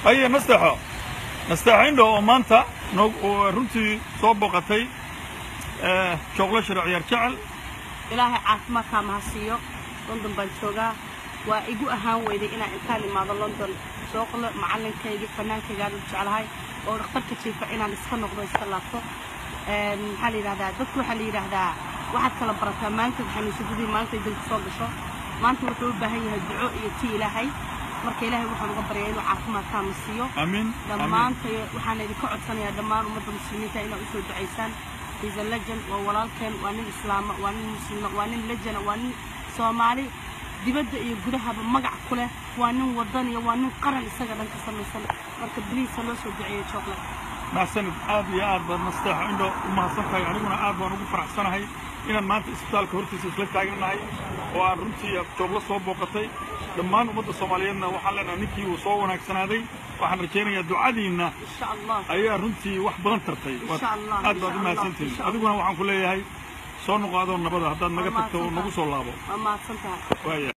haye nasteexo nasteexo indho oo maanta noog oo runtii soo booqatay jooqlo shiro ciyaar jecel ilaahay caafimaadkaa maha siiyo london baan joogaa waa igu ahaan weyday inaan intaan imaado london sooqlo macalinkaygii fanaankaygaan u jeclahay oo dhakhtarka jiifa inaan iska noqdo iska laabto maxaa la yidhahdaa dadku waxaa la yidhaahdaa waxaad kala barataa maalinta xanuunsadadii maalinta idinku soo gasho maanta wuxuu u baahan yahay duco iyo ti ilaahay marka ilaahay waxaan uga baryaa inuu caafimaadkaana siiyo amiin dhammaanta waxaan idinka codsanayaa dhammaan ummadda muslimiinta inaad usoo ducaysaan he's a legend waa walaalkeen waa nin islaama waa nin muslima waa nin legend waa nin soomaali dibadda iyo gudahaba magac ku leh waa nin wadan iyo waa nin qaran isaga dhan ka samaysan marka biliisa loo soo duceeyo chocolate maxsanid aad iyo aad baad nasteexo indho u mahadsan tahay aniguna aad baan ugu faraxsanahay inaan maanta isbitaalka hortiisa isla taagannahay oo aan runtii jooglo soo booqatay dhammaan ummadda soomaaliyeedna waxaan leenahay ninkii uu soo wanaagsanaaday waxaan rajaynayaa ducadiinna insha allah ayaa runtii wax badan tartay Insha Allah, aad baad u insha mahadsantihin Allah. adiguna waxaan ku leeyahay soo noqo adoo nabada haddaad naga tagto oo nagu soo laabo waa mahadsan tahay waaya